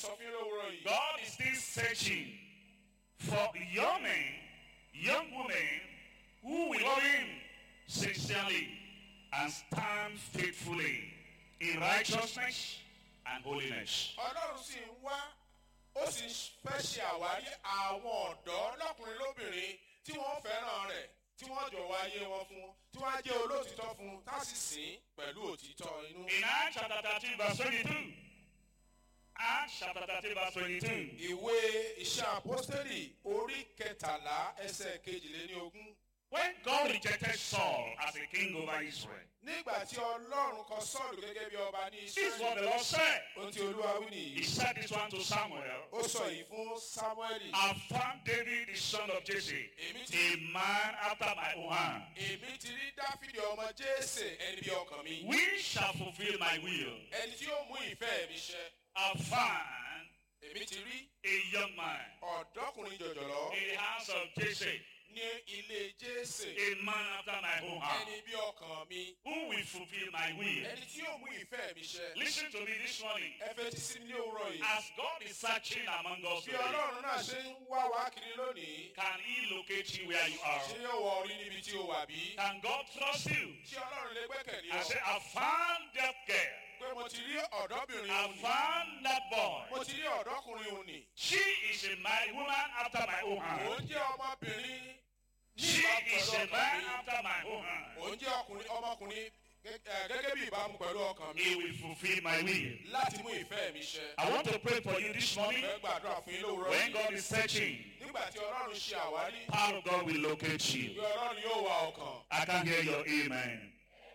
sọ fún yín lówùúrọ̀ yìí. God is still searching for young men, young women who will love Him sincerely and stand faithfully in righteousness and holiness. ọlọ́run sì ń wá ó sì fẹ́ ṣe àwárí àwọn ọ̀dọ́ lọ́kùnrin lóbìnrin tí wọ́n fẹ́ràn rẹ̀ tí wọ́n jọ̀wọ́ ayé wọn fún tí wọ́n á jẹ́ olóòtítọ́ fún tá sì sìn pẹ̀lú òtítọ́ inú. In Acts chapter 13, verse 22. Acts chapter 13, verse 22. ìwé iṣẹ́ àpọ́stẹ́lì orí kẹtàlá ẹsẹ̀ kejìléníogún. When God rejected Saul as a king over Israel, nígbà tí ọlọ́run kọ sọ́ọ̀lù gẹ́gẹ́ bí ọba ní this is what the israẹli Lord said. ohun tí olúwa wí He nìyí said this one to Samuel. ó sọ yìí fún samueli I found David, the son of Jesse, èmi ti a man after my own heart. èmi ti rí dáfídì ọmọ jésè ẹni bí ọkàn mi We shall fulfill my will. ẹni tí yóò mú ìfẹ́ mi ṣẹ I found èmi ti rí a young man ọ̀dọ́kùnrin jọ̀jọ̀lọ́ in the house of Jesse, ní ilé jésè a man after my own heart, ẹni bí ọkàn mi who will fulfill my will. ẹni tí yóò mú ìfẹ́ mi ṣẹ Listen to me this morning. ẹ fẹ́ ti sí mi ní òwúrọ̀ yìí As God is searching among us bí today, ọlọ́run náà ṣe ń wá wá kiri lónìí can He locate you where you are? ṣé yóò wọ orí níbi tí o wà bí Can God trust you? ṣé ọlọ́run lè gbẹ́kẹ̀lé I ọ say, I found that girl. pé mo ti rí ọ̀dọ́bìnrin I òun ni found that boy. mo ti rí ọ̀dọ́kùnrin òun ni She is a my woman after my own òun heart. jẹ́ ọmọbìnrin ní She ìbámu is pẹ̀lú a ọkàn man mi after my own heart. òun jẹ́ ọkùnrin ọmọkùnrin gẹ́- ẹ̀, gẹ́gẹ́ bí ìbámu pẹ̀lú ọkàn mi He will fulfill my will. láti mú ìfẹ́ mi ṣẹ. I want to pray for you this morning. fẹ́ gbàdúrà fún yín lówùrọ̀ When yìí God is searching, nígbà tí ọlọ́run ṣe àwárí power of God will locate bí you. ọlọ́run yóò wá ọkàn I can hear your amen.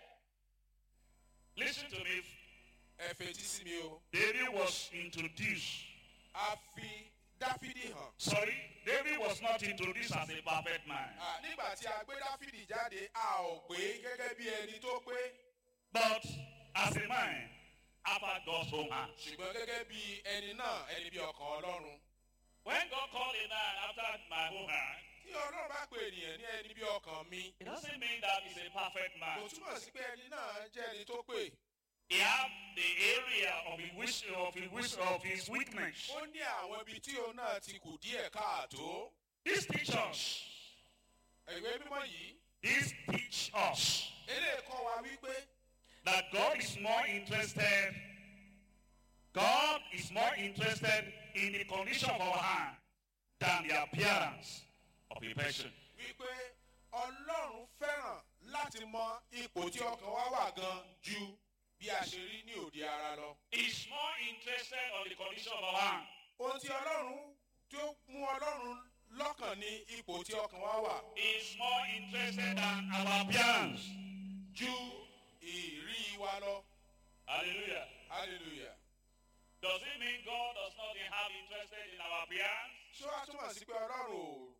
Listen to me. ẹ fetí sí mi o David was introduced. a fi dáfídì hàn. Sorry, David was not introduced as a perfect man, À, nígbà tí a gbé dáfídì jáde a ò gbé gẹ́gẹ́ bí ẹni tó pé but as a man after God's own heart. ṣùgbọ́n gẹ́gẹ́ bí ẹni náà ẹni bí ọkàn ọlọ́run. When God called a man after my own heart, tí ọlọ́run bá pe ènìyàn ní ẹni bí ọkàn mi it doesn't mean that he's a perfect kò man. túmọ̀ sí pé ẹni náà jẹ́ ẹni tó pé He have the area of his wish, of his wish, of his weakness. ó ní àwọn ibi tí òun náà ti kù díẹ̀ káàtó. This teach us. ìwé mímọ́ yìí This teach us eléyìí kọ́ wa wípé that God is more interested. God is more interested in the condition of our heart than the appearance of a person. wípé ọlọ́run fẹ́ràn láti mọ ipò tí ọkàn wa wà gan ju bí a ṣe rí ní òde ara lọ. He's more interested on the condition of our heart. ohun tí ọlọ́run tí ó mú ọlọ́run lọ́kàn ní ipò tí ọkàn wa wà He's more interested than our appearance. ju ìrí wa lọ. Hallelujah. hallelujah. Does it mean God does not have interested in our appearance? ṣé wàá túmọ̀ sí pé ọlọ́run ò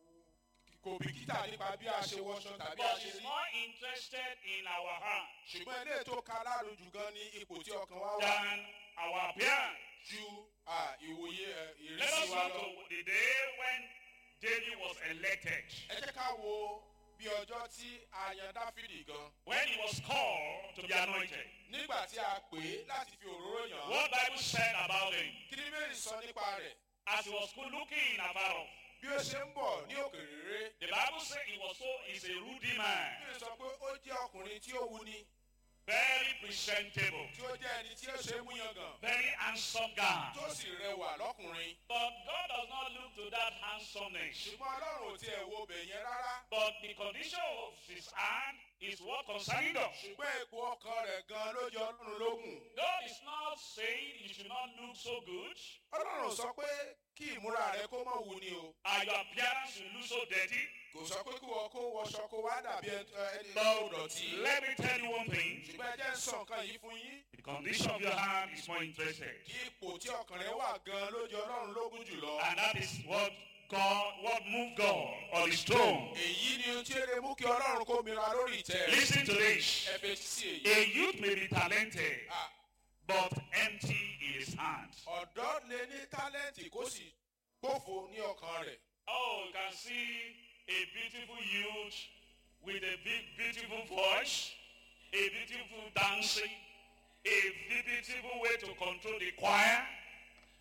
kò bìkítà nípa bí a ṣe wọṣọ tàbí a But ṣe he's rí. more interested in our heart ṣùgbọ́n ilé tó ka lárùn jù gan ní ipò tí ọkàn wa wà than our appearance. ju à, ìwòye ẹ, Let ìrísí us wa go lọ. to the day when David was elected. ẹ jẹ́ ká wo bí ọjọ́ tí a yan dáfídì gan. When he was called to be anointed. nígbà tí a pè é láti fi òróró yàn án. What Bible said about him kí ni bẹ́ẹ̀ sọ nípa rẹ̀ as he was good looking afar off. bí ó ṣe ń bọ̀ ní òkèrèrè. The Bible said he was so he's a ruddy man, bí ó sọ pé ó jẹ́ ọkùnrin tí ó wuni very presentable, tí ó jẹ́ ẹni tí ó ṣe é mú yangàn very handsome guy. tó sì rẹwà lọ́kùnrin. But God does not look to that handsomeness. ṣùgbọ́n ọlọ́run ò tiẹ̀ wo bẹ̀ yẹn rárá. But the condition of his hand is what concerning us. ṣùgbọ́n ipò ọkàn rẹ̀ gan ló jẹ ọlọ́run lógún. God is not saying you should not look so good. ọlọ́run sọ pé kí ìmúra rẹ kó mọ̀ wù ni o. And your appearance will look so dirty. kò sọ pé kí wọ́n kó wọṣọ kó wá dàbí ẹni ẹni tó But dọ̀tí. let me tell you one thing. ṣùgbọ́n ẹ jẹ́ ń sọ nǹkan yìí fún yín. The condition of your hand is more interested. ipò tí ọkàn rẹ wà gan ló jẹ ọlọ́run lógún jùlọ. And that is what God, what moved God on his throne. èyí ni ohun tí ó lè mú kí ọlọ́run kó mira lórí ìtẹ́ rẹ̀. Listen to this. ẹ fetí sí èyí. A youth may be talented, Ah, but empty in his hand. ọ̀dọ́ lè ní tálẹ́ǹtì kó sì gbófo ní ọkàn rẹ̀. Oh, you can see a beautiful youth with a big, beautiful voice, a beautiful dancing, a beautiful way to control the choir,